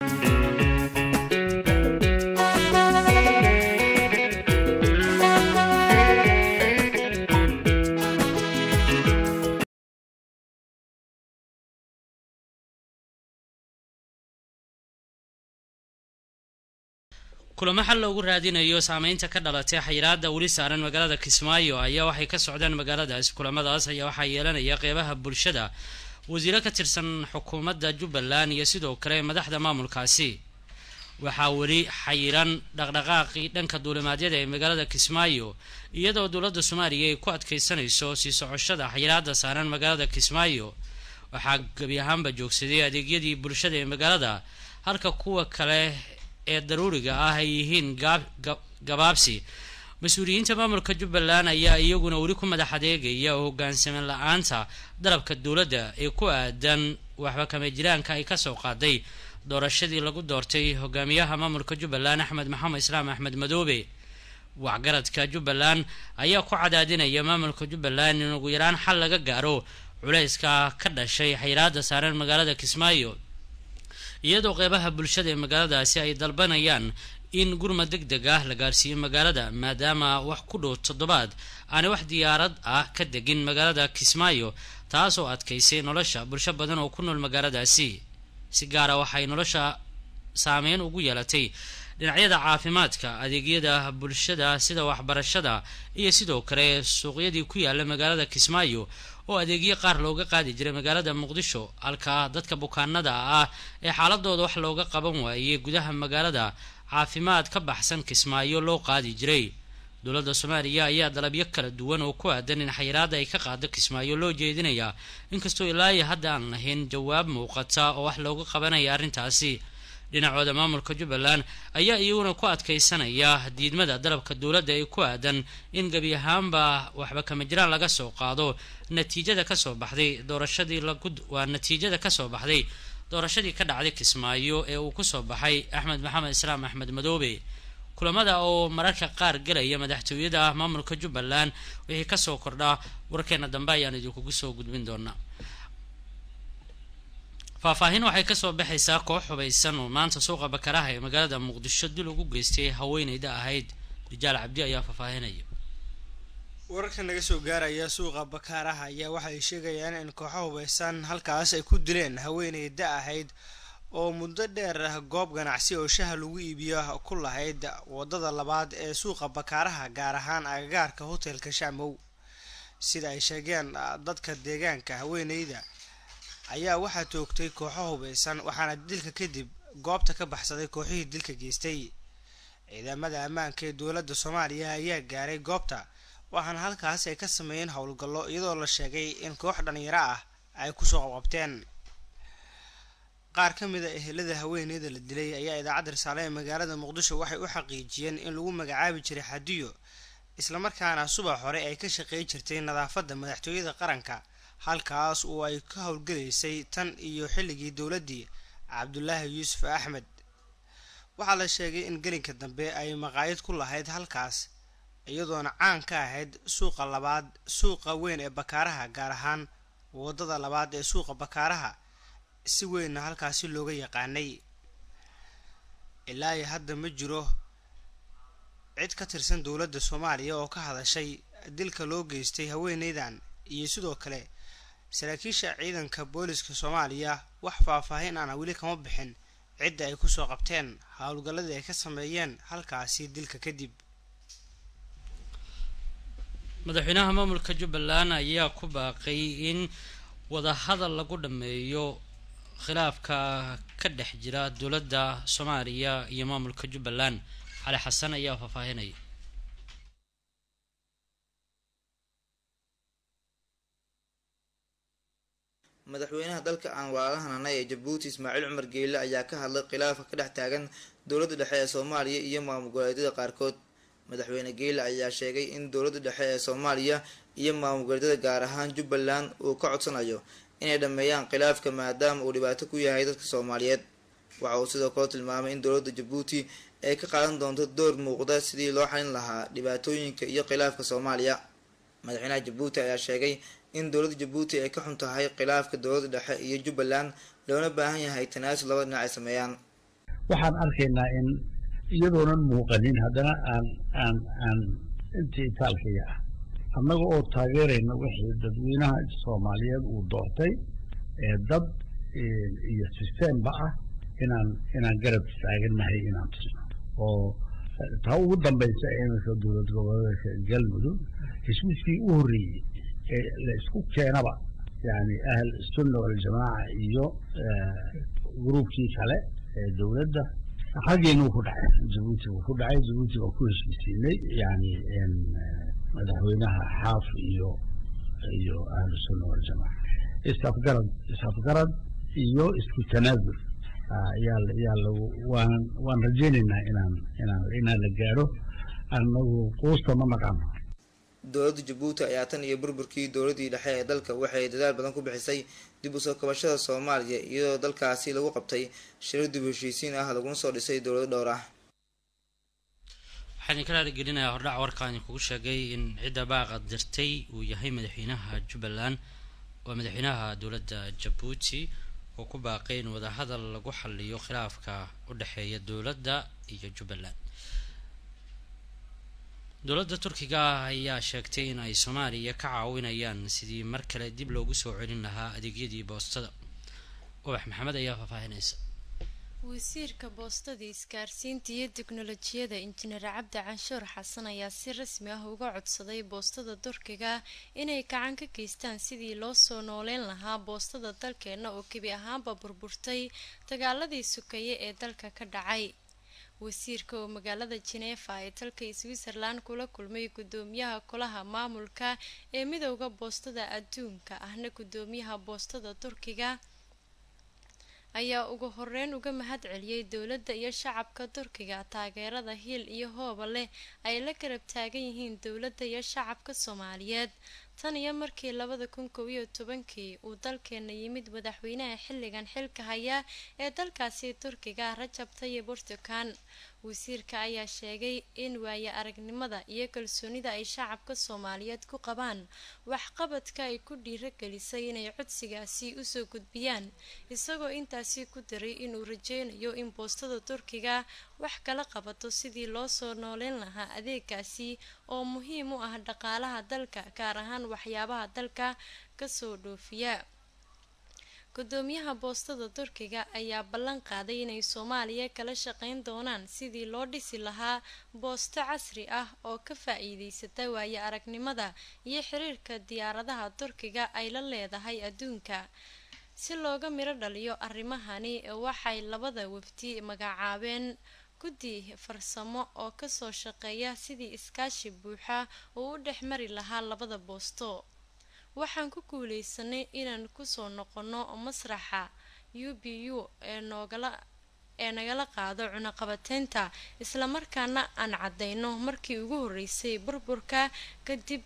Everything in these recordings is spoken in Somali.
kulamo xal loogu raadinayo saameynta ka dhalatay xayiraada weli saaran magaalada kismaayo ayaa waxay ka socdaan magaaladaasi kulamadaas ayaa waxaa yeelanaya qeybaha bulshada wasiiro ka tirsan xukuumadda jubbaland iyo sidoo kale madaxda maamulkaasi waxaa weli xayiran dhaqdhaqaaqii dhanka duulimaadyada ee magaalada kismaayo iyadoo dowladda soomaaliya ay ku adkeysanayso sii socoshada xayiraada saaran magaalada kismaayo waxaa gebi ahaanba joogsaday adeegyadii bulshada ee magaalada halka kuwa kale ee daruuriga ah ay yihiin gabaabsi mas-uuliyiinta maamulka jubbaland ayaa iyaguna weli ku madax adeegaya oo hogaansaman la-aanta dalabka dowladda ee ku aadan waxba kama jiraanka ay kasoo qaaday doorashadii lagu doortay hogaamiyaha maamulka jubbaland axmed maxamed islaam axmed madoobe waxgaradka jubbaland ayaa ku cadaadinaya maamulka jubbaland in ugu yaraan xal laga gaaro culayska ka dhashay xayiraada saaran magaalada kismaayo iyadoo qeybaha bulshada ee magaaladaasi ay dalbanayaan in gurmad deg deg ah la gaarsiiyo magaalada maadaama wax ku dhow toddobaad aanay wax diyaarad ah ka degin magaalada kismaayo taas oo adkaysay nolosha bulsho badan oo ku nool magaaladaasi si gaara waxay nolosha saameyn ugu yeelatay dhinacyada caafimaadka adeegyada bulshada sida waxbarashada iyo sidoo kale suuqyadii ku yaala magaalada kismaayo oo adeegyo qaar looga qaadi jiray magaalada muqdisho halka dadka bukaanada ah ee xaaladooda wax looga qaban waayey gudaha magaalada caafimaad ka baxsan kismaayo loo qaadi jiray dowladda soomaaliya ayaa dalabyo kala duwan oo ku aadan in xayiraada ay ka qaado kismaayo loo jeedinayaa inkastoo ilaayo hadda aan lahayn jawaab muuqata oo wax looga qabanaya arrintaasi dhinacooda maamulka jubbaland ayaa iyaguna ku adkeysanaya diidmada dalabka dowladda ee ku aadan in gebi ahaanba waxba kama jiraan laga soo qaado natiijada kasoo baxday doorashadii lagu waa natiijada kasoo baxday doorashadii ka dhacday kismaayo ee uu kusoo baxay axmed maxamed islaam axmed madoobe kulamada oo mararka qaar galaya madaxtooyada ah maamulka jubbaland wixii kasoo kordhaa warkeena dambe ayaan idinkugu soo gudbin doonaa faahfaahin waxay kasoo baxaysaa koox hubaysan oo maanta suuqa bakaraha ee magaalada muqdisho dil ugu geystay haweeneyda ahayd rijaal cabdi ayaa faahfaahinaya wararka naga soo gaaraya suuqa bakaaraha ayaa waxay sheegayaan in kooxo hubaysan halkaas ay ku dileen haweeney da ahayd oo muddo dheer goob ganacsi oo shaha lagu iibiyo ku lahayd wadada labaad ee suuqa bakaaraha gaar ahaan agagaarka hotelka shaamow sida ay sheegeen dadka deegaanka haweeneyda ayaa waxaa toogtay kooxo hubaysan waxaana dilka kadib goobta ka baxsaday kooxihii dilka geystay ciidamada ammaanka ee dowladda soomaaliya ayaa gaaray goobta waxaana halkaas ay ka sameeyeen howlgallo iyadoo la sheegay in koox dhalinyaro ah ay kusoo qabqabteen qaar ka mid a ehelada haweeneyda la dilay ayaa idaacadda risaale ee magaalada muqdisho waxay u xaqiijiyeen in lagu magacaabi jiray xadiyo islamarkaana subax hore ay ka shaqeey jirtay nadaafadda madaxtooyada qaranka halkaas oo ay ka howlgalaysay tan iyo xilligii dowladdii cabdulaahi yuusuf axmed waxaa la sheegay in gelinka dambe ay maqaayad ku lahayd halkaas iyadoona caan ka ahayd suuqa labaad suuqa weyn ee bakaaraha gaar ahaan wadada labaad ee suuqa bakaaraha si weynna halkaasi looga yaqaanay ilaa iyo hadda ma jiro cid ka tirsan dowladda soomaaliya oo ka hadashay dilka loo geystay haweeneydan iyo sidoo kale saraakiisha ciidanka booliska soomaaliya wax faahfaahin ana weli kama bixin cidda ay kusoo qabteen howlgalladii ay ka sameeyeen halkaasi dilka kadib madaxweynaha maamulka jubbaland ayaa ku baaqay in wadahadal lagu dhameeyo khilaafka ka dhex jira dowladda soomaaliya iyo maamulka jubbaland cali xasan ayaa faahfaahinaya madaxweynaha dalka aan walaalahananay ee jabuuti ismaaciil cumar geelle ayaa ka hadlay khilaafka ka dhex taagan dowladda dhexe ee soomaaliya iyo maamul goboleedyada qaarkood madaxweyne geelle ayaa sheegay in dowladda dhexe ee soomaaliya iyo maamul goboleedyada gaar ahaan jubbaland uu ka codsanayo inay dhammeeyaan khilaafka maadaama uu dhibaato ku yahay dadka soomaaliyeed waxa uu sidoo kale tilmaamay in dowladda jabuuti ay ka qaadan doonto door muuqda sidii loo xalin lahaa dhibaatooyinka iyo khilaafka soomaaliya madaxweynaha jabuuti ayaa sheegay in dowladda jabuuti ay ka xun tahay khilaafka dowladda dhexe iyo jubbaland loona baahan yahay tanaasul laba dhinac ay sameeyaan waxaan arkaynaa in iyadoonan muuqanin haddana aan aan aan intii itaalkaya ah annaga oo taageerayna wixii dadweynaha soomaaliyeed uu doortay ee dad iyo systemba ah inaan inaan garab taagannahay inaan tusno oo taa ugu dambaysa iminka dowlad goboleedka galmudug heshiiskii u horreeyey ee la isku keenaba yani ahl sunna waljamaaca iyo gruubkii kale ee dowladda xaggeena wuu ku dhacay jabuuti wuu ku dhacay jabuuti waa ku heshiisiinay yani madaxweynaha xaaf iyo iyo ahlu sunna waljamaaca isafgarad isafgarad iyo isku tanaazul yaa yaa lagu waan waan rajaynaynaa inaan inaan inaan la gaadho annagu quusta ma naqaano dowladda jabuuti ayaa tan iyo burburkii dowladdii dhexe ee dalka waxay dadaal badan ku bixisay dib u soo kabashada soomaaliya iyadoo dalkaasi lagu qabtay shirar dib u heshiisiin ah laguna soo dhisay dowlado dhowr ah waxaan ka raaligelinayaa hordhac warkaani kugu sheegay in cidda baaqa dirtay uu yahay madaxweynaha jubbaland waa madaxweynaha dowladda jabuuti oo ku baaqay in wadahadal lagu xaliyo khilaafka u dhexeeya dowladda iyo jubbaland dowladda turkiga ah ayaa sheegtay in ay soomaaliya ka caawinayaan sidii mar kale dib loogu soo celin lahaa adeegyadii boostada ubax maxamed ayaa faahfaahinaysa wasiirka boostada isgaarsiinta iyo teknolojiyada injineer cabdi canshuur xasan ayaa si rasmi ah uga codsaday boostada turkiga inay gacan ka geystaan sidii loo soo nooleyn lahaa boostada dalkeena oo gebi ahaanba burburtay dagaaladii sukeeye ee dalka ka dhacay wasiirka oo magaalada jeneefa ee dalka switzerland kula kulmay gudoomiyaha kolaha maamulka ee midowda boostada adduunka ahna gudoomiyaha boostada turkiga ayaa ugu horeyn uga mahad celiyey dowladda iyo shacabka turkiga taageerada hiil iyo hooba leh ay la garab taagan yihiin dowladda iyo shacabka soomaaliyeed tan iyo markii labada kun kow iyo tobankii uu dalkeena yimid madaxweynaha xilligan xilka haya ee dalkaasi turkiga rajab tayib erdogan wasiirka ayaa sheegay in waaye aragnimada iyo kalsoonida ay shacabka soomaaliyeed ku qabaan waxqabadka ay ku dhiiragelisay inay codsigaasi usoo gudbiyaan isagoo intaasi ku daray inuu rajeynayo in boostada turkiga wax kala qabato sidii loo soo nooleyn lahaa adeegaasi oo muhiim u ah dhaqaalaha dalka gaar ahaan waxyaabaha dalka kasoo dhoofiya gudoomiyaha boostada turkiga ayaa ballan qaaday inay soomaaliya kala shaqeyn doonaan sidii loo dhisi lahaa boosto casri ah oo ka faa-iideysata waaye aragnimada iyo xiriirka diyaaradaha turkiga ay la leedahay adduunka si looga miro dhaliyo arrimahani waxay labada wafdi magacaabeen guddi farsamo oo kasoo shaqeeya sidii iskaashi buuxa uu u dhex mari lahaa labada boosto waxaan ku guuleysanay inaan kusoo noqono masraxa u b u ee noogala ee nagala qaado cunaqabateynta islamarkaana aan caddeyno markii ugu horreysay burburka kadib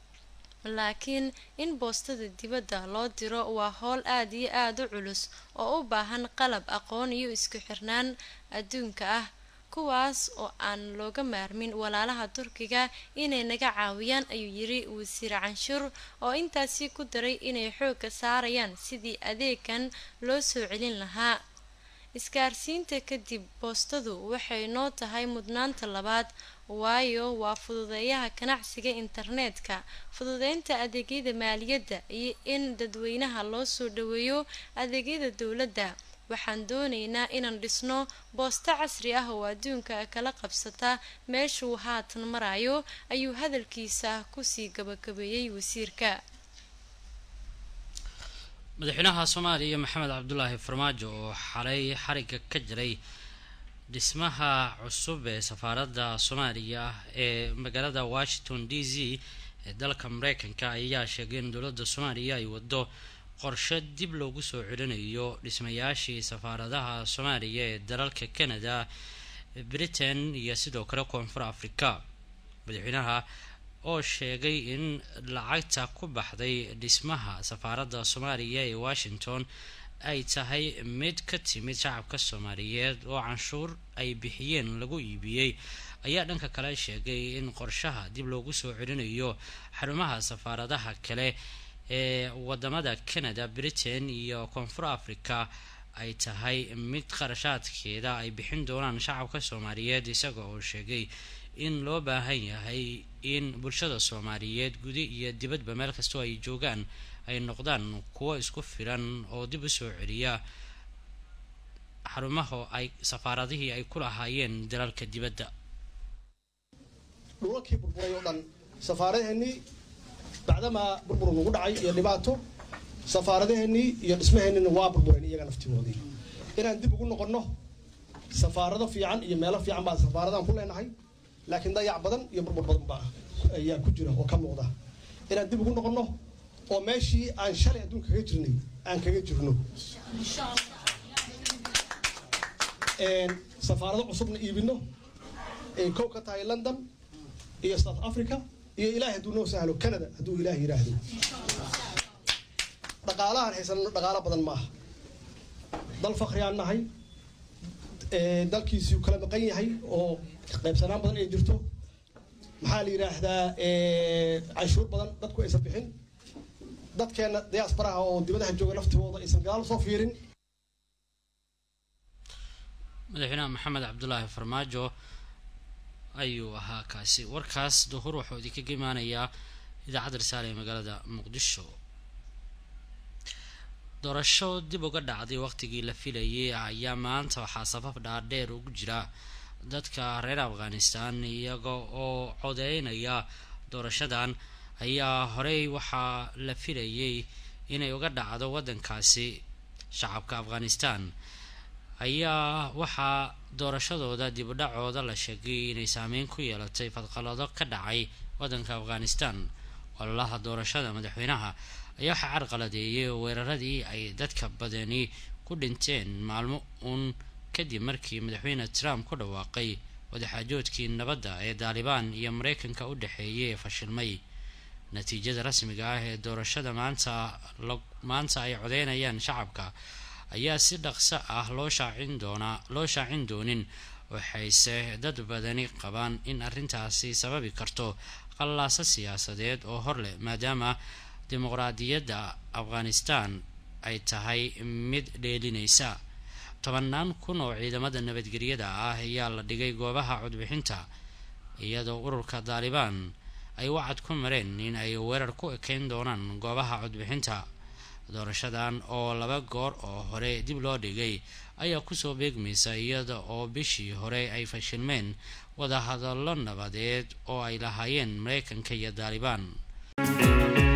laakiin in boostada dibadda loo diro waa howl aada iyo aada u culus oo u baahan qalab aqoon iyo isku xirnaan adduunka ah kuwaas oo aan looga maarmin walaalaha turkiga inay naga caawiyaan ayuu yiri wasiir canshuur oo intaasi ku daray inay xoogga saarayaan sidii adeegan loo soo celin lahaa isgaarsiinta kadib boostadu waxay noo tahay mudnaanta labaad waayo waa fududeeyaha ganacsiga internetka fududeynta adeegyada maaliyadda iyo in dadweynaha loo soo dhaweeyo adeegyada dowladda waxaan dooneynaa inaan dhisno boosto casri ah oo adduunka kala qabsata meeshuu haatan marayo ayuu hadalkiisa kusii gabagabeeyey wasiirka madaxweynaha soomaaliya maxamed cabdulaahi farmaajo oo xalay xariga ka jiray dhismaha cusub ee safaaradda soomaaliya ee magaalada washington d c ee dalka mareykanka ayaa sheegay in dowladda soomaaliya ay wado qorshe dib loogu soo celinayo dhismayaashii safaaradaha soomaaliya ee dalalka canada britain iyo sidoo kale koonfur africa madaxweynaha oo sheegay in lacagta ku baxday dhismaha safaaradda soomaaliya ee washington ay tahay mid ka timid shacabka soomaaliyeed oo canshuur ay bixiyeen lagu iibiyey ayaa dhanka kale sheegay in qorshaha dib loogu soo celinayo xarumaha safaaradaha kale ee wadamada canada britain iyo koonfur africa ay tahay mid qarashaadkeeda ay bixin doonaan shacabka soomaaliyeed isaga oo sheegay in loo baahan yahay in bulshada soomaaliyeed gudi iyo dibadba meel kastoo ay joogaan ay noqdaan kuwo isku filan oo dib u soo celiya xarumaha ay safaaradihii ay ku lahaayeen dalalka dibadda dhulalkii burburay oo dhan safaaradaheennii bacdamaa burbur nagu dhacay iyo dhibaato safaaradaheennii iyo dhismaheennina waa burbureen iyaga naftigoodii inaan dib ugu noqonno safaarado fiican iyo meelo fiican baan safaaradan ku leenahay laakiin dayac badan iyo burbur badan baa ayaa ku jira oo ka muuqda inaan dib ugu noqonno oo meeshii aan shalay adduun kaga jirnay aan kaga jirno safaarado cusubna iibino ay kow ka tahay london iyo south africa iyo ilaahay hadduu noo sahlo canada hadduu ilaah yidhaahdo dhaqaalahaan haysanno dhaqaalo badan maaha dal fakhriyaan nahay dalkiisii kala maqan yahay oo qaybsanaan badan ay jirto maxaa la yidhaahdaa canshuur badan dadku aysan bixin dadkeenna diyaasbaraha oo dibadaha jooga laftigooda aysan gadaal soo fiirin madaxweynaha maxamed cabdulaahi farmaajo ayuu ahaa kaasi warkaas duhur wuxuu idinkaga imaanayaa idaacadda risaale ee magaalada muqdisho doorasho dib uga dhacday waqtigii la filayay ayaa maanta waxaa sabab dhaadheer ugu jira dadka reer afghanistan iyaga oo codeynaya doorashadan ayaa horey waxaa la filayay inay uga dhacdo waddankaasi shacabka afghanistan ayaa waxaa doorashadooda dibudhacooda la sheegay inay saameyn ku yeelatay fadqalado ka dhacay waddanka afghanistan ololaha doorashada madaxweynaha ayaa waxaa carqaladeeyay weeraradii ay dadka badani ku dhinteen maalmo uun kadib markii madaxweyne trump ku dhawaaqay wadaxaajoodkii nabadda ee daalibaan iyo mareykanka u dhexeeyay ee fashilmay natiijada rasmiga ah ee doorashada maanta maanta ay codeynayaan shacabka ayaa si dhaqso ah loo shaacin doonaa loo shaacin doonin waxayse dad badani qabaan in arrintaasi sababi karto qallaaso siyaasadeed oo hor leh maadaama dimuqraadiyadda afghanistan ay tahay mid dheelinaysa tobanaan kun oo ciidamada nabadgelyada ah ayaa la dhigay goobaha codbixinta iyadoo ururka daalibaan ay wacad ku mareen in ay weerar ku ekeyn doonaan goobaha codbixinta doorashadan oo laba goor oo hore dib loo dhigay ayaa kusoo beegmaysa iyada oo bishii hore ay fashilmeen wadahadallo nabadeed oo ay lahaayeen mareykanka iyo daalibaan